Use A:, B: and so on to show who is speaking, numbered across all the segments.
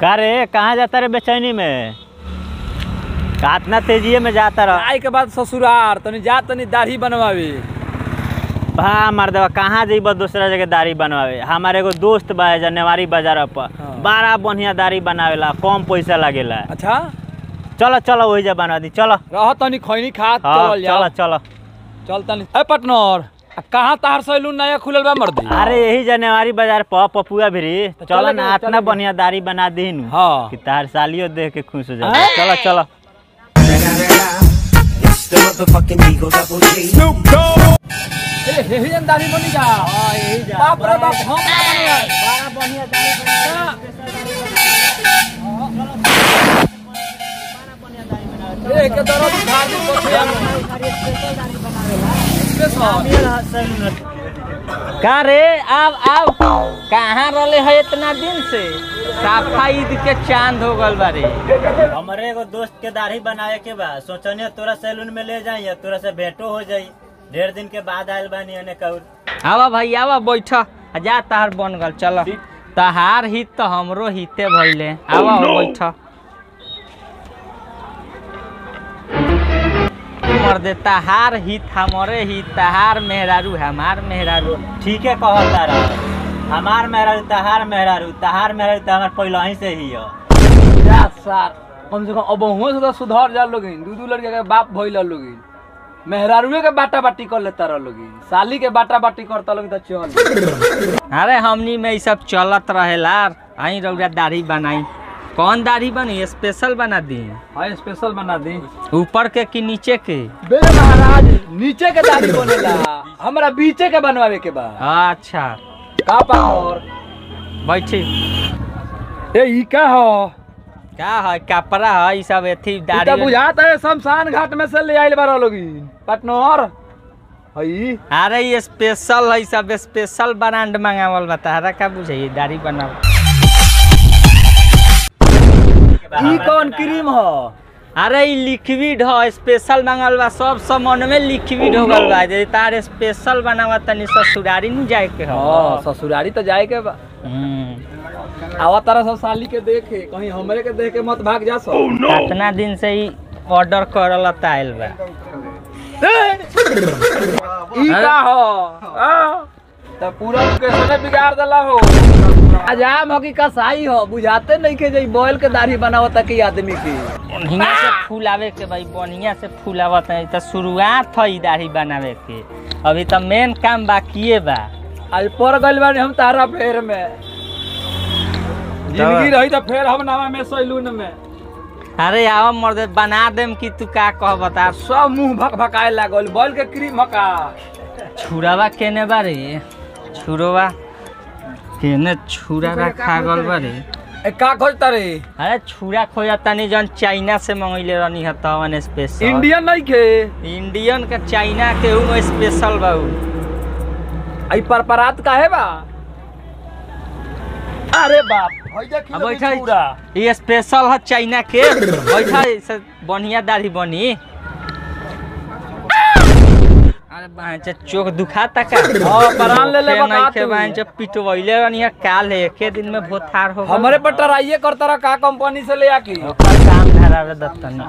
A: का रे कहाँ जाता रे बेचैनी में का इतना तेजिए में जाता रह
B: आए के बाद ससुरार तनी जा तनी दाढ़ी बनवावे
A: भा मर्दवा कहाँ जइब दूसरा जगह दाढ़ी बनवावे हमारे एगो दोस्त बा जनेवारी बाजार पर
B: हाँ।
A: बड़ा बढ़िया दाढ़ी बनावेला कम पैसा लागेला
B: अच्छा
A: चलो चलो वही जा बनवा दी चलो
B: रह तनी खैनी खा
A: हाँ
B: चलल
A: चलो
B: जा
A: चलो
B: चल तनी ए पटनर आ कहाँ तार सैलून नया खुलल बा मर्दी
A: अरे यही जनेवारी बाजार पर पपुआ भी
B: तो
A: चलो
B: चले
A: ना
B: गए,
A: इतना
B: चले गए।
A: बढ़िया दाढ़ी बना दी
B: हाँ
A: कि तार सालियो देख के खुश हो
B: हाँ?
A: जाए चलो चलो
C: It's the motherfucking Eagle Double G.
B: ए हे हे दाढ़ी बनी जा
A: यही जा
B: बाप रे बाप हम ना बने
A: बड़ा बढ़िया दाढ़ी
B: ए के दरद उखाड़ दी कोठिया स्पेशल
D: का रे आव आव कहाँ रहले है इतना दिन से साफा ईद के चांद हो गल बारे
A: हमारे एगो दोस्त के दाढ़ी बनावे के बा सोचने तोरा सैलून में ले जाई तोरा से भेंटो हो जाई ढेर दिन के बाद आयल बानी अने कहूँ
D: आवा भाई आवा बैठ आ जा तहार बन गल चल तहार हित तो हमरो हिते भइले आवा हो बैठ मर दे तहार हित हमरे हित तहार मेहरारू हमार मेहरारू
A: ठीक है कहता रहा हमार मेहरारू तहार मेहरारू तहार मेहरारू तो हमार पहले ही से ही हो
B: जा सार कम से कम अब हुए से तो सुधार जा लोगिन दू दू लड़के के बाप भइल लोगिन मेहरारुए के बाटा बाटी कर लेता रह लोगिन साली के बाटा बाटी करता लोगिन तो चल
D: अरे हमनी में ई सब चलत रहेला आई रौरा दाढ़ी बनाई कौन दाढ़ी बनी स्पेशल बना दी
B: हाय स्पेशल बना दी
D: ऊपर के कि नीचे के
B: बे महाराज नीचे के दाढ़ी बनेला हमरा बीचे के बनवावे के बा
D: अच्छा
B: का पावर
D: बैठी
B: ए ई का हो
D: का है कपड़ा है ई सब एथी
B: इता
D: दाढ़ी
B: बुझाता है शमशान घाट में से ले आइल बारा लोगिन पटनर हई
D: अरे ये स्पेशल है ई सब स्पेशल ब्रांड मंगावल बा तारा का बुझाई दाढ़ी बनाव
B: ई कौन क्रीम हो
D: अरे ई लिक्विड है स्पेशल मंगल बा सब सामान में लिक्विड हो गल बा जे तार स्पेशल बनावा तनी ससुरारी नहीं जाए के हो
B: हां ससुरारी तो जाए के बा
D: हम्म
B: आवा तारा सब साली के देखे कहीं हमरे के देख के मत भाग जा सो
D: कितना दिन से ही ऑर्डर करल आइल बा
B: ई का हो आ, तो पूरा कैसे बिगाड़ देला हो अजाम हो कि कसाई हो बुझाते नहीं के जई बोल के दाढ़ी बनावता के आदमी की
D: बढ़िया से फूल आवे के भाई बढ़िया से फूल आवत है तो शुरुआत है ई दाढ़ी बनावे के अभी तो मेन काम बाकिए बा
B: आज पर गइल बानी हम तारा फेर में जिंदगी रही तो फेर हम नामा में सैलून में
D: अरे आओ मर्द बना देम कि तू का कह बता
B: सब मुंह भक भकाए लागल बोल के क्रीम हका
D: छुरावा केने बारे छुरवा केने छुरा रखा गल बारे
B: ए का खोजता रे
D: अरे छुरा खोजा तनी जन चाइना से मंगैले रहनी है तवन स्पेशल
B: इंडियन नहीं के
D: इंडियन का चाइना के ऊ स्पेशल बा ऊ।
B: आई परपरात का है बा अरे बाप होई जा
D: अब
B: किलो
D: बैठा
B: पूरा
D: ये स्पेशल है चाइना के बैठा से बढ़िया दाढ़ी बनी अरे बांचे चोक दुखाता का
B: हाँ, परान ले ले
D: के
B: बका
D: नहीं के
B: तू।
D: बांचे पिटवैले रहनी है काल है एके दिन में भोथार हो गल।
B: हमरे पर टराइए करता रहा का कंपनी से ले आके
D: ओकर काम धरावे दत्तन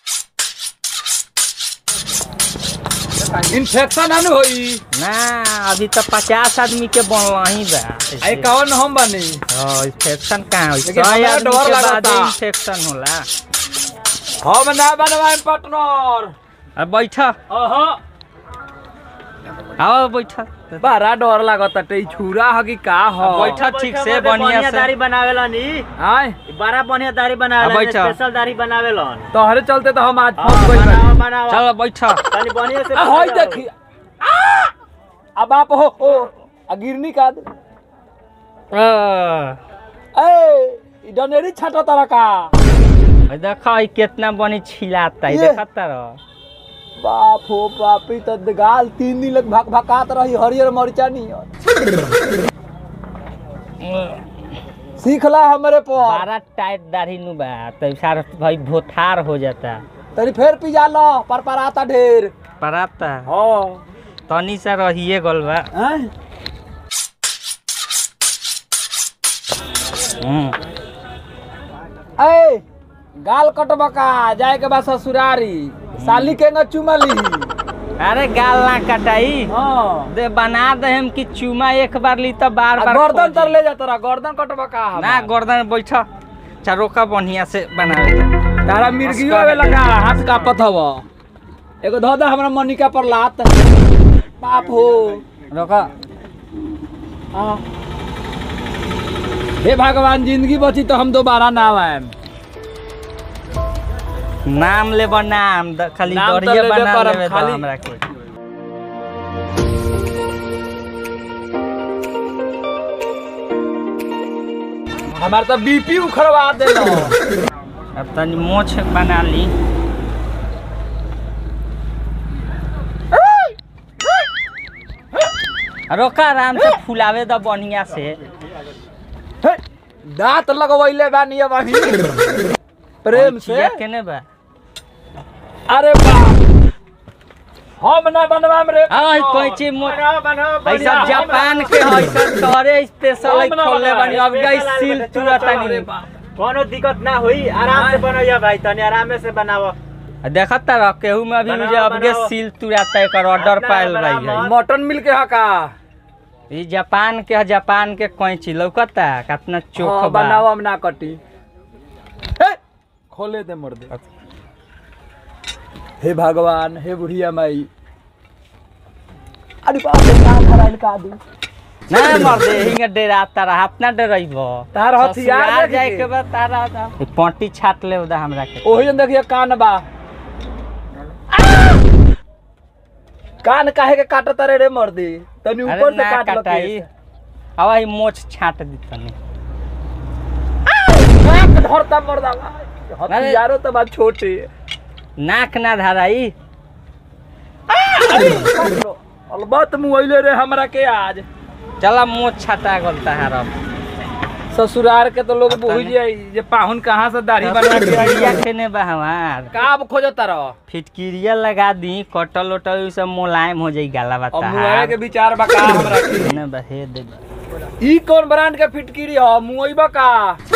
B: इन्फेक्शन हन होई
D: ना अभी तो पचास आदमी के बनला ही बा
B: आई कौन हम बने
D: हाँ इन्फेक्शन कहाँ हो
B: लेकिन
D: सौ
B: हमरा
D: आदमी
B: डर
D: के बाद
B: लागता।
D: इन्फेक्शन होला
B: हम ना बनवाए पार्टनर
D: अब बैठा
B: अहा
D: आओ बैठा
B: बड़ा डर लागत टे छुरा ह कि का ह
D: बैठा ठीक से बढ़िया से
A: दाढ़ी बनावेला नी
B: आय
A: बड़ा बढ़िया दाढ़ी
D: अब
A: बनावेला
D: बैठा।
A: स्पेशल दाढ़ी बनावेलन
B: तोहरे चलते तो हम आज
A: हाँ,
B: फंस गइल बानी।
A: बनावा बनावा
D: चलो बैठा
A: तनी बढ़िया से
B: आ होई देखी आ! अब आप हो हो आ गिरनी का दे ए ई डनेरी छाटा तारा का
D: देखा ई कितना बनी छिलाता है
B: ये।
D: देखा तारा
B: बाप हो बाप ई तो गाल तीन दिन लग भक भकात रही हरियर मरचा नहीं सीखला हमरे पर
D: बारह टाइट दाढ़ी नु बा तो सारा भाई भोथार हो जाता
B: तनी फेर पिजा लो पर पर आता ढेर
D: पराता
B: हाँ
D: तनी सा रहिए गल बा
B: हैं?
D: हम्म।
B: ए गाल कटबा का जाए के बाद ससुरारी साली के न चुमली
D: अरे गाल ना कटाई
B: हाँ
D: दे बना दे हम कि चूमा एक बार ली तो बार
B: आ
D: बार
B: गर्दन
D: खोजी।
B: तर ले जा तोरा गर्दन कटबा का
D: ना
B: हमार?
D: गर्दन बैठ चरोका बढ़िया से बना ले
B: तारा मिर्गियो आवे लगा हाथ कापत हव एगो धो दे हमरा मनिका पर लात बाप हो
D: रोका
B: हाँ। हे भगवान जिंदगी बची तो हम दोबारा ना आएम
D: नाम ले नाम द- खाली
B: नाम तो
D: दरिये
B: लेबे
D: बना
B: करब,
D: लेबे तो
B: खाली-
D: हमरा के
B: हमार तो बीपी उखड़वा देलो
D: अब तनी मोछ बना ली रोका आराम से फुलावे द बढ़िया से
B: हे, दांत लगवैले बानी अब अभी प्रेम से
D: चिया केने बा
B: अरे बाप हम ना बनवाम रे
D: आई कैची मो
A: बनाओ बनाओ
D: आई सब जापान के है सब तोरे स्पेशल है
B: हम ना
D: खोले
B: बनाए,
D: बनी अब गई सील तुरंत
B: अरे
D: नहीं
B: बाप।
A: कोनो दिक्कत ना हुई आराम से बनाइए भाई तनी आराम से बनाओ
D: देखत रह केहू में अभी
A: बनाओ,
D: मुझे अब गे
A: बनाओ।
D: सील तुरंत एकर ऑर्डर
A: अपना
D: पायल
A: बनाओ,
D: रही है
A: मत।
B: मटन मिल के हका
D: ई जापान के है जापान के कैची लौकता कितना चोख
B: हाँ,
D: बा
B: बनाओ हम ना कटी हे, खोले दे मर दे हे भगवान हे बुढ़िया माई अरे बाप रे का धराइल का दू
D: ना मर दे हिंगे डेरा तारा अपना डरइबो
B: तार हथियार
D: ससुराल
B: देख
D: जाए
B: के।
D: के बाद तारा दा ई पट्टी छाट ले उदा हमरा के
B: ओही जन देखिए कान बा कान काहे के काटत रे रे मर दे तनी
D: अरे
B: ऊपर से
D: ना
B: काट
D: कटाई
B: लके
D: अब आई मोछ छाट दी तनी
B: नाक धरता मर दा हथियारो तो बात छोटे
D: नाक ना धराई
B: अलबत मुआइले रे हमरा के आज
D: चला मोछ छाटा गल तहार अब
B: ससुरार के तो लोग
D: अब
B: बुझ
D: तनी-
B: जाई जे पाहुन कहाँ से दाढ़ी बना के आई
D: फिटकिरिया केने बा हमार
B: का अब खोजत रह
D: फिटकिरिया लगा दी कटल उटल उ सब मुलायम हो जाई गाला
B: अब
D: बता
B: मुआए के विचार बा का हमरा के
D: ना बहे दे
B: ई कौन ब्रांड के फिटकिरी ह मुआइबा का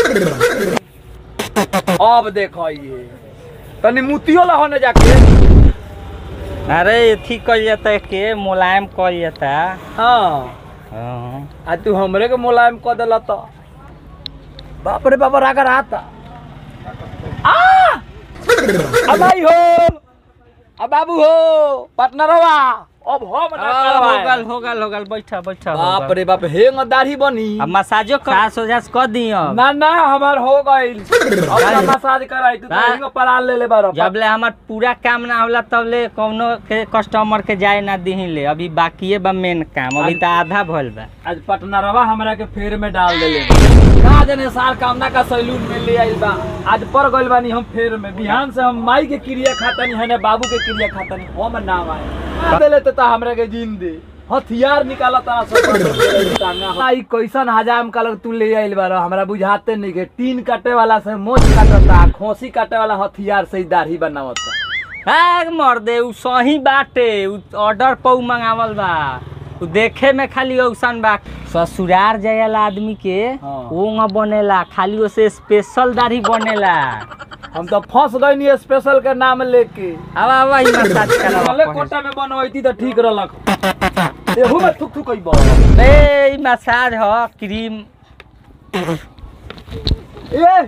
B: अब देखो ये तनी मुतियो ला होने जाके
D: अरे एथी कल जाता के मुलायम कल जाता
B: हाँ
D: हाँ।
B: आ तू हमरे के मुलायम क देला तो बाप रे बाप रागा राता आ अब आई हो अब बाबू हो पार्टनरवा अब हम ना
D: आ, हो
B: करवाए।
D: गल हो गल हो गल बैठा बैठा हो
B: बाप
D: गल।
B: रे बाप हेंग दाढ़ी बनी
D: अब मसाजो कर सास ओजास कर दी अब
B: ना ना हमार हो गइल अब ना मसाज कराई तू तो
D: हाँ।
B: हेंग पराल ले ले बारो
D: जब ले हमार पूरा काम ना होला तब ले कौनो के कस्टमर के जाए ना दही ले अभी बाकी बा मेन काम अभी तो आधा भइल बा
B: आज पटनरवा हमरा के फेर में डाल देले का जने सार कामना का सैलून में ले आइल बा आज पर गइल बानी हम फेर में बिहान से हम माई के क्रिया खातनी है ने बाबू के क्रिया खातनी हम नाम आए देले त हमरा के जीन दे हथियार निकाला तारा सब आई कैसन हजाम काल तू ले आइल बारो हमरा बुझाते नहीं के टीन काटे वाला से मोच काटता खोसी काटे वाला हथियार से ही दाढ़ी बनावता
D: भाग मर दे उ सही बाटे उ ऑर्डर पर उ मंगावल बा उ देखे में खाली औसन बा ससुरार जायला आदमी के
B: हाँ।
D: ओंग बनेला खाली ओसे स्पेशल दाढ़ी बनेला
B: हम तो फंस गई स्पेशल के नाम लेके
D: अब अब ई मसाज
B: भले
D: करावा
B: कोटा में बनवैती तो ठीक रहलक एहू में थुक थुक अइबो
D: ए ई मसाज ह क्रीम
B: ए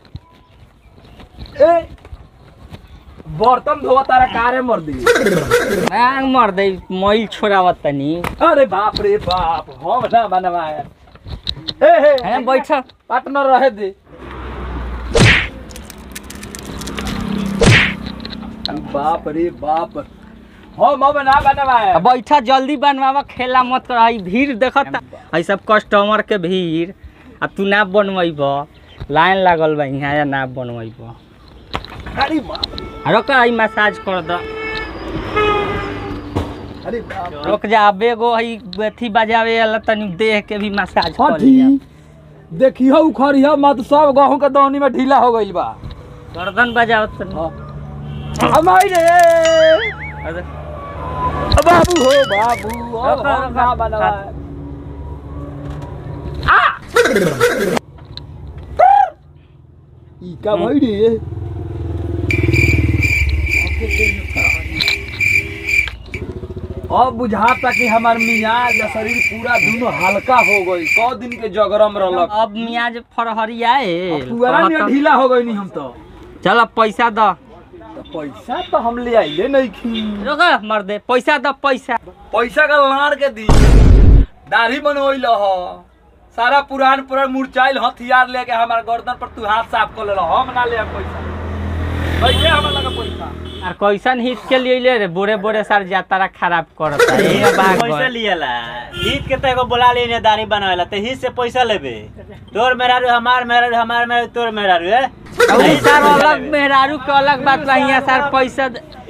B: ए बर्तन धोवा तारा कारे मर दी
D: भाग मर दे मैल छोड़ावत तनी
B: अरे बाप रे बाप हम ना बनवाए ए हे
D: है बैठ
B: पार्टनर रहे दे बाप रे बाप हम अब ना बनवाए
D: अब बैठा जल्दी बनवावा खेला मत कर हई भीड़ देखत हई सब कस्टमर के भीड़ आ तू ना बनवैब लाइन लागल बा यहाँ या ना बनवैब
B: अरे बाप रे,
D: रुक हई मसाज कर द
B: अरे बाप रे।
D: रुक जा अब एगो हई अथी बजावे वाला तनी देह के भी मसाज कर लिया
B: हठी देखियो उखड़ियो मत सब गहूं के दौनी में ढीला हो गइल बा
D: गर्दन बजाओ तनी
B: हमारी रे
D: अरे,
B: बाबू हो बाबू अब
D: रखो,
B: हम
D: रखो।
B: ना बनवाए ई का भाई रे अब बुझाता कि हमार मियाज आ शरीर पूरा दोनों हल्का हो गई कौ दिन के जगरम रहलक
D: अब मियाज फरहरियाए
B: पुअरा में ढीला हो गई हम तो
D: चल पैसा द
B: तो पैसा तो हम ले आइले नहीं खी
D: रुक मर दे पैसा द पैसा
B: पैसा का लाड़ के दी दाढ़ी बनवैल ह सारा पुरान पुरान मुरचाइल हथियार लेके हमार गर्दन पर तू हाथ साफ कर ले हम ना ले पैसा कैसे हमार लगा पैसा
D: और कैसन हिट के लिए रे बोरे बोरे सार जातारा खराब करता ये बात
A: पैसा लियला ईद के तो एगो बोला ली दाढ़ी बनावेला तो ही से पैसा लेबे तोर मेहरारू हमार मेहरारू हमार मेहरारू तोर मेहरारू है
D: सर अलग मेहरारू के अलग बात बा यहाँ सर पैसा द-